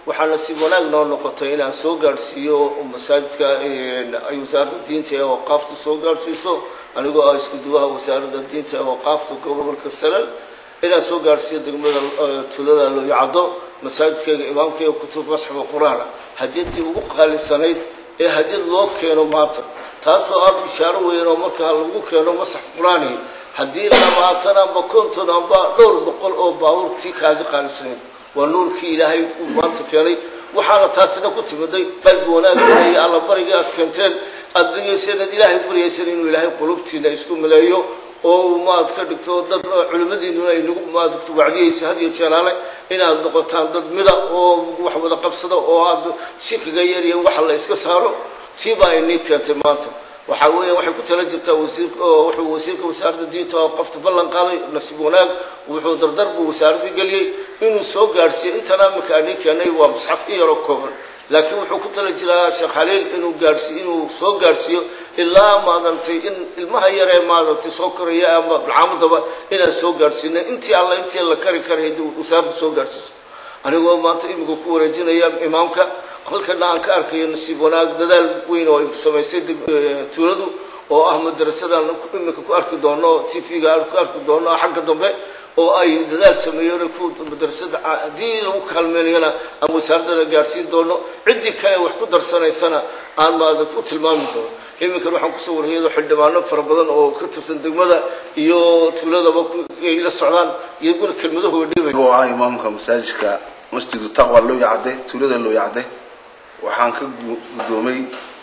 waxaana si wanaag noo noqotay inaan soo gaadhsiiyo masaajidka ay wasaaradda diinta ee waqaafta soo gaadhsiiso anigoo ah isku duwaha wasaaradda diinta ee waqaafta gobolka salal inaan soo gaadhsiiyo degmada tuulada looyacaddo masaajidkayga imaamkayga kutub masxafa qur-aana hadiyadii ugu qaalisanayd ee hadiyad loo keeno maanta taasoo ah bishaaro weyn oo markaa lagu keeno masax qur-aani haddii labaatan amba konton amba dhowr boqol oo baabuurtii kaaga qaalisanayd waa nuurkii ilaahay uu maanta keenay waxaana taasina ku timiday qalbi wanaagana iyo alla bariga aad keenteen aada dhigayseen aad ilaahay baryayseen inuu ilaahay qulubtiina isku maleeyo oo uu maad ka dhigto dad culimmadiinuna ay nagu maadagto wacdiyaysa had iyo jeeraale inaad noqotaan dad mida oo wax wada qabsada oo aad shirkiga yarya waxa la iska saaro tiibaa inii keentay maanta waxaa weeya waxay ku tala jirtaa wasiir wuxuu wasiirka wasaaradda diinta oo qofta ballan qaaday nasiib wanaag wuxuu dardar buu wasaaraddii geliyey inuu soo gaadhsiiyo intana iminka ani keenay waa musxaf in yaroo kooban laakiin wuxuu ku tala jiraa sheekh khaliil inuu gaadhsiiyo inuu soo gaadhsiiyo ilaa maadantay in ilmaha yaree maadantay soo koraya ama bilcaamadaba inaan soo gaadhsiino intii alla intii la kari karay haddii wasaaraddu soo gaadhsiiso anigoo maanta imika ku wareejinaya imaamka halkana aan ka arkayo nasiib wanaag dadaal weyn oo ay samaysay tuuladu oo ah madarasadan imika ku arki doono t v-ga aan ku arki doono xagga dambe oo ay dadaal sameeyeen ku madarasada haddii lagu kaalmeynayana aan wasaaraddana gaadhsiin doono ciddii kale wax ku darsanaysana aan maadad u tilmaami doono iminkan waxaan kusoo warhayado xildhibaano fara badan oo ka tirsan degmada iyo tuuladaba ay la socdaan iyaguna kelmadahooda dhibay oo ah imaamka masaajidka masjidu taqwa loo yacde tuulada loo yacde waxaan ka guddoomay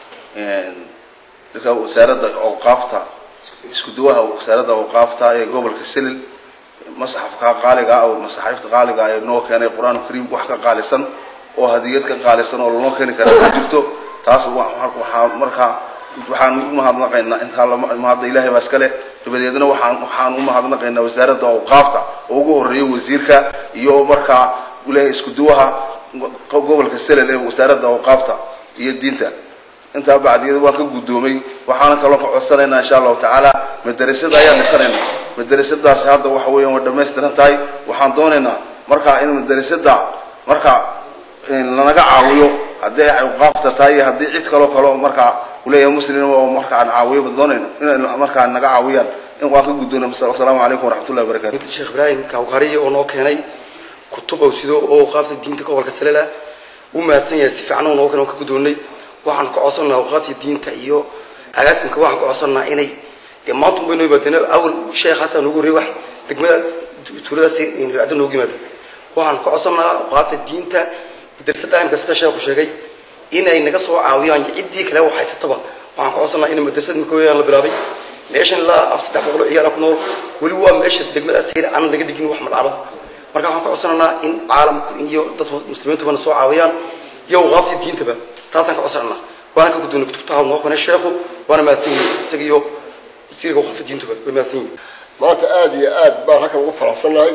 ninka wasaaradda awqaafta isku duwaha wasaaradda awqaafta ee gobolka selil masxafka qaaliga ah oo masaxiifta qaaliga ah ee noo keenay qur-aanka kariimka wax ka qaalisan oo hadiyad ka qaalisan oo lanoo keeni kara ma jirto taas waxaan markaa waxaan u mahadnaqaynaa intaa mahadda ilaahay baa iskale dabadeedna waxaan waxaan u mahadnaqaynaa wasaaradda awqaafta oo ugu horeeya wasiirka iyo markaa le isku duwaha gobolka selel ee wasaaradda awqaafta iyo diinta intaa bacdiyada waan ka guddoomay waxaana kaloo ka codsanaynaa insha allahu tacaala madarasada ayaan dhisanaynaa madarasadaasi hadda waxa weeyaan way dhamaystiran tahay waxaan doonaynaa markaa in madarasada markaa lanaga caawiyo haddii ay awqaafta tahay iyo haddii cid kaloo kaleo markaa uleeyahay muslim oo marka aan caawiyo doonayno inay markaa naga caawiyaan in waan ka guddoona asalaamu calaykum waraxmatullahi wabarakatu sheekh ibraahim kawkariye oo noo keenay kutub oo sido oo qaafta diinta gobolka salela u mahadsan yahay si fiican oo noo keenay oo ka guddoonnay waxaan ka codsannaa awqaafta diinta iyo agaasimka waxaan ka codsannaa inay dee maanta unbay noo yimaadeen awal sheekhaasaan ugu horreeyay wax degmada tuuladaas adda noogu yimaada waxaan ka codsannaa awqaafta diinta madrasada imka sida sheekhu sheegay inay naga soo caawiyaan ciddii kale wax haysataba waxaan ka codsannaa in madrasada mikooyaan la bilaabay meeshan ilaa af saddex boqol oo ciyaala ku nool weli waa meesha degmadaas sayr aan laga dhigin wax malcabada marka waxaan ka codsanaynaa in caalamku iyo dadka muslimiintubana soo caawiyaan iyo awqaaftii diintaba taasaan ka codsananaa waana ka guddoonay kutubtaha noo keenay sheekhu waana mahadsan yihin isaga iyo wasiirka awqaafta diintuba way mahadsan yihin maanta aada iyo aad baan halkan ugu faraxsannahay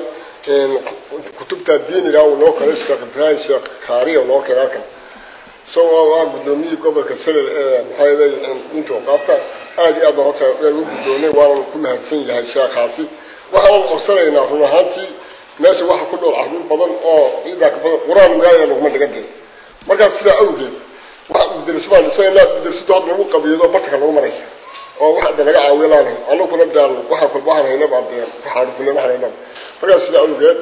kutubta diiniga uu noo keenay sheekh ibraahim sheekh kaariya noo keenay halkan isagoo waa guddoomiyihii gobolka selel ee maxaa yeelay diinta awqaafta aada iyo aad baan horta ugu guddoonay waanan ku mahadsan yahay sheekhaasi waxaanan codsanaynaa run ahaantii meesha waxa ku dhool carruur badan oo ciidaa ka badan qur-aan magaaya laguma dhigan dee markaas sidaa awgeed waxa madraso baan dhisaynaa madrasadu hadda lagu qabiido bartanka lagu maraysa oo wax de naga caawiyo laanahay annaguna daan waxaan kolba waxaan haynaba dee ku xaadhufina waxaan haynaba markaas sidaa awgeed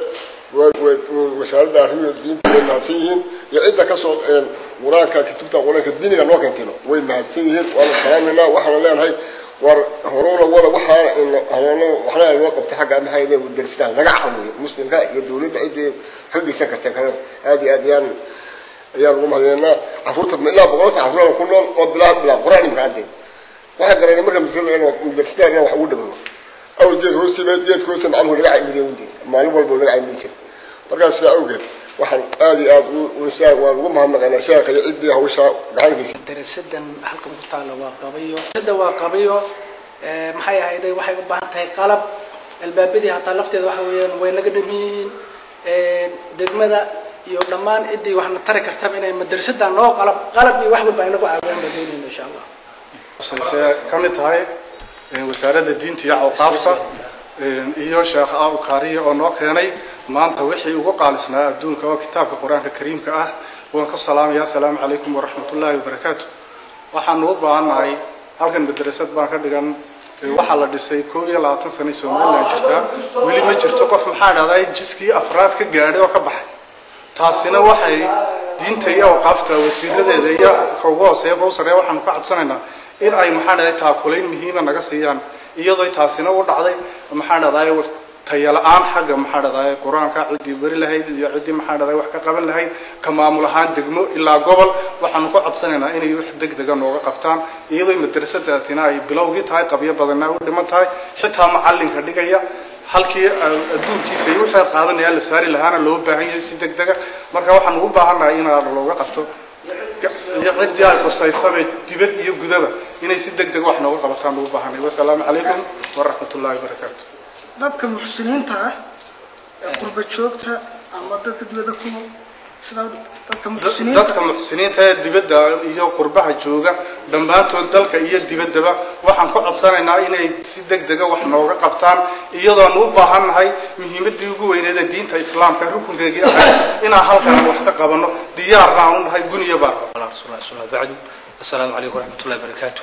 wasaaradda arrimihi diinta way mahadsan yihiin iyo cidda kasoo qur-aanka kutubta qur-aanka diiniga noo keentino way mahadsan yihiin waana salaamaynaa waxaana leenahay war horuna wada waxaana waxna loo qabto xagga maxaa yeele darsitaan laga caawiyo muslimka iyo dawladda ciddii xogeysan karta kada aad iyo aad ayaan ayaan ugu mahadinaynaa carruurta ilaa boqolka carruurada ku nool oo bilaa bilaa qur-aan imka caddeed waxaa garanay marka madrasadaan inaan wax ugu dhigno awal geed hoostiiba geedka hoosta macalmuhu laga caymiday unde maalin walba laga caymin jiray markaas sidaa awgeed waxaan aada iyo aad waan ugu mahadnaqaynaa sheekha iyo ciddii hawshaa gacankiisa darasadan halkan ku taalla waa qabayo darasada waa qabayo maxay ahayday waxay u baahan tahay qalab albaabadii hataa lafteeda waxa weeyaan way naga dhamin yihiin degmada iyo dhammaan ciddii waxna tari kartaba inay madrasadan noo qalab qalab iyo wax walba ay nagu caawiyaan baan doonayna insha allah waxay ka mid tahay wasaaradda diinta iyo awqaafta iyo sheekh aw kaariye oo noo keenay maanta wixii ugu qaalisnaa adduunka oo kitaabka qur-aanka kariimka ah waan ka salaamaya asalaamu calaykum waraxmatullaahi wabarakaatu waxaanu u baahannahay halkan madrasad baan ka dhigan waxaa la dhisay koob iyo labaatan sana somalilan jirtaa weli ma jirto qof maxaa dhahdaa jiskii afraad ka gaadhay oo ka baxay taasina waxay diinta iyo awqaafta wasiiradeeda iyo ka ugu hooseeya ka u sarreeya waxaanu ka cabsanaynaa in ay maxaa dhahday taakulayn muhiima naga siiyaan iyadoo taasina u dhacday maxaa dhahday tayala-aan xagga maxaa dhahday qur-aanka ciddii beri lahayd iyo ciddii maxaa dhahday wax ka qaban lahayd ka maamul ahaan degmo ilaa gobol waxaanu ku codsanaynaa inay wax degdega nooga qabtaan iyadoo madrasadaatina ay bilowgii tahay qabyo badanna u dhiman tahay xitaa macallinka dhigaya halkii adduunkiisa iyo wixii qaadanaya la saari lahaana loo baahan yahay si degdega marka waxaan ugu baahannahay in looga qabto iyo ciddii ay khusaysaba dibad iyo gudaba inay si degdega wax nooga qabataan ugu baahanay wasalaamu calaykum waraxmatullaahi wabarakaatu dadka muxsiniinta ah ee qurba joogta ama dadka dibadda ku nool sida dadka muxsiniinta dadka muxsiniinta ee dibadda iyo qurbaha jooga dhammaantood dalka iyo dibaddaba waxaan ka codsanaynaa inay si degdega wax nooga qabtaan iyadoonu u baahannahay muhiimadii ugu weyneed ee diinta islaamka rukunkeegii ahayd inaan halkan wax ka qabanno diyaarna aan u nahay guniyo baar على رسول الله صلى الله عليه وسلم السلام عليكم ورحمة الله وبركاته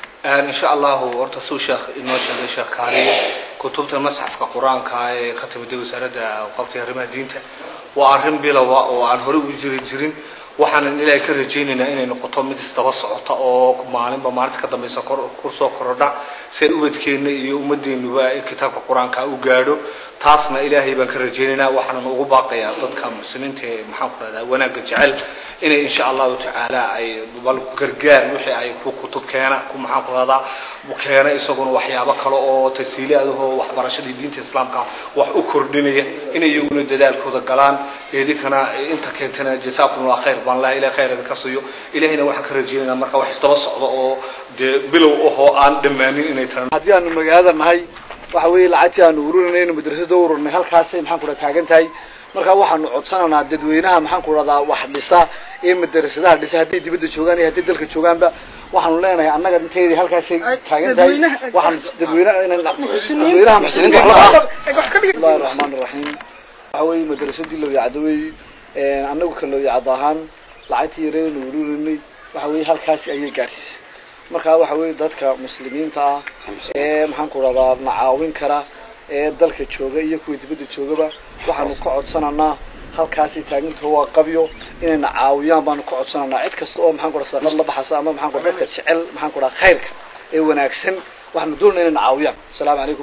إن شاء الله ورت سو شيخ إنه شيخ شيخ كاري كتبت المصحف كقرآن كاي كتب دي وسارة وقفت رمى دينته وأرهم بلا وعن هرب جرين جرين waxaan ilaahay ka rajaynaynaa inay noqoto mid isdaba socota oo maalinba maalinta ka dambaysa kusoo korodha si ay ubadkeenna iyo ummadeennuba kitaabka qur-aanka u gaadho taasna ilaahay baan ka rajaynaynaa waxaanan ugu baaqayaa dadka muslimiinta ee maxaan ku rahdaa wanaagga jecel inay insha allahu tacaala ay bal gargaar wixii ay ku kutub keena ku maxaan ku rahdaa keena isaguna waxyaabo kale oo tasiilaadahoo waxbarashadii diinta islaamka wax u kordhinaya inay iyaguna dadaalkooda galaan idinkana inta keentana jasaakum allah khayr baan laha ilahay khayr idinka siiyo ilahayna waxaan ka rajaynaynaa marka wax isdaba socdo oo dee bilow ahoo aan dhammaanin inay tahay haddii aanu magaalada nahay waxa weeye lacagtii aanu ururinayno madrasada u ururnay halkaasay maxaan ku dhaha taagan tahay marka waxaanu codsanaynaa dadweynaha maxaan ku dhahdaa wax dhisa ee madrasadaha dhisa hadday dibadda joogaan iyo hadday dalka joogaanba waxaanu leenahay annaga inteydii halkaasay taagan tahay waxaan dadweynaha dadweynaha muslimiinta wax la bismillahi raxmaan raxiim waxa weeye madrasadii looyacdo weeye annagu ka looyacdo ahaan lacagtii yareedanu ururinay waxa weeye halkaasi ayay gaadhsiisay marka waxa weeye dadka muslimiinta ah ee maxaan ku dhahdaa na caawin kara ee dalka jooga iyo kuwa dibadda joogaba waxaanu ka codsananaa halkaasay taagintaho waa qabyo inayna caawiyaan baanu ka codsananaa cid kasta oo maxaan ku dhaha sadaqad la baxasa ama maxaan ku dadka jecel maxaan ku dhaha khayrka ee wanaagsan waxaanu doonayna inayna caawiyaan asalaamu calaykum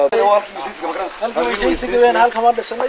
waraxmatullahi halkan waa dhisanay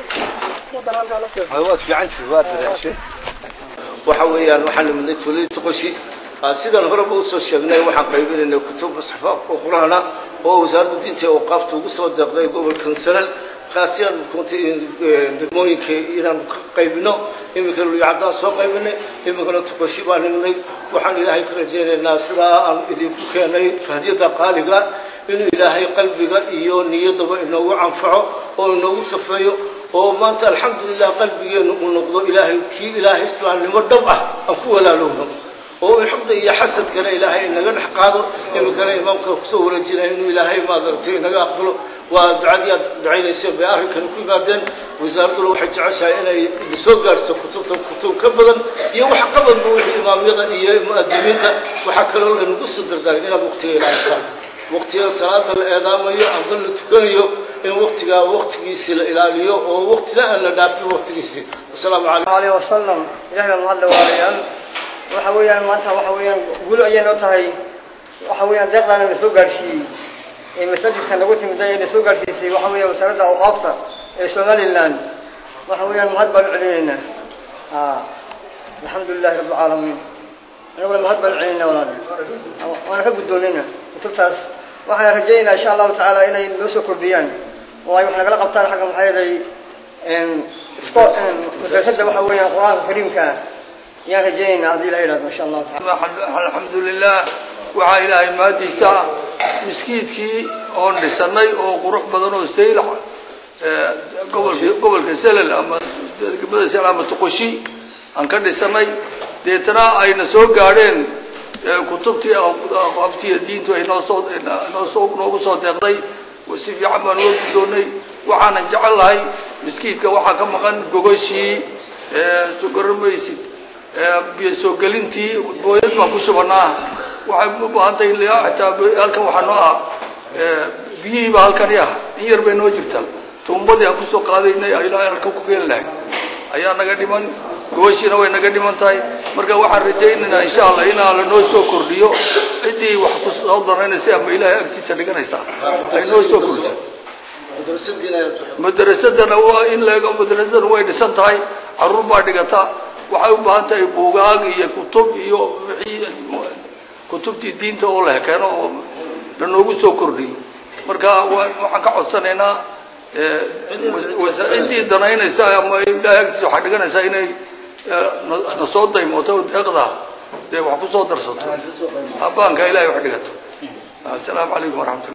waad fiicantihi waad dadaashay waxa weeyaan waxaan nimidnay tuuladii qoshi sidaan horeba usoo sheegnay waxaan qaybinaynay kutub musxafa oo qur-aana oo wasaaradda diinta ee awqaafta ugu soo deeqday gobolkan sanal kaasiyaan kuntay degmooyinka inaan ka qaybino iminka luyacadaan soo qaybinay iminkana tuqoshi baan nimidnay waxaan ilaahay ka rajaynaynaa sidaa aan idinku keenay fahdiyada qaaliga inuu ilaahay qalbiga iyo niyaddaba inoogu canfaco oo inoogu safeeyo oo maanta alxamdulilah qalbigeenu uu noqdo ilaahay kii ilaahay islaamnimo dhab ah aan ku walaalowno oo xugda iyo xasadkana ilaahay inaga dhex qaado iminkana imaamka kusoo wareejinaya inuu ilaahay maadaragtay inaga aqbalo waa ducadii aad ducaynaysa bay arrinkani ku yimaadeen wasaaradduna waxay jeceshahay inay soo gaadhso kutubta kutub ka badan iyo wax qabadba wixii imaamyada iyo mu'adimiinta waxaa kaloo laynagu soo dardaaray inaad waqtiga ilaalisaan waqtiga salaada la eedaamayo amba la tukanayo in waqtigaa waqtigiisii la ilaaliyo oo waqtina aan la dhaafin waqtigiisii wasalaamu calaykum عليه وسلم إلهي بaan hadda waarayaan waxa weeyaan maanta waxa weeyaan guul ayay noo tahay waxa weeyaan deeqdaana la soo gaarsiiyey ee masajidka nagu timid ee la soo gaarsiisay waxa weeyaan wasaaradda awqaafta ee somaliland waxa weeyaan mahad baan u celinaynaa aa alxamdu lilahi rabbi alcaalamiin aniguna mahad baan u celinaynaa walaal waana ka guddoonayna kutubtaas waxaan rajaynaynaa insha allahu tacaala inay noo soo kordhiyaan oo ay wax nagala qabtaan xagga maxaa yeelay madrasadda waxa weeyaan qur-aanka kariimka ah yaan rajaynaynaa haddii ilaha yidhahdo insha allahu taala alxamdu lilah waxaa ilaahay maadiisa miskiidkii oon dhisanay oo qurux badan oo saylac gobolka gobolka selal ama degmada selal ama tuqoshi aan ka dhisanay deetana ayna soo gaadheen kutubtii aqaaftiya diintu ay noo soo noo soo noogu soo deeqday si fiican baan uga guddoonnay waxaanan jecel lahay miskiidka waxaa ka maqan gogoshii sogaramaysid biyo soo gelintii booyad baan ku shubanaa waxay u baahan tahay xitaa halkan waxaa noo ah biyihiiba halkani ah in yar bay noo jirtaa tuumbadii aan kusoo qaadaynay ilaa halkan ku keeni lahay ayaa naga dhiman gobashiina way naga dhiman tahay marka waxaan rajaynaynaa insha allah inaa la noo soo kordhiyo ciddii wax ku soo danaynaysa ama ilaahay agtiisa dhiganaysaa ay noo soo kordhiso madrasadana waa in leego madrasadana way dhisan tahay caruur baa dhigata waxay u baahan tahay buugaag iyo kutub iyo wixii kutubtii diinta oo la keeno oo lanoogu soo kordhiyo marka waxaan ka codsanaynaa ciddii danaynaysa ama ilaahay agtiisa waxaa dhiganaysaa inay na soo daymooto deeqda dee wax ku soo darsato abaanka ilahay wax dhigato asalaamu calaykum waraxmatullah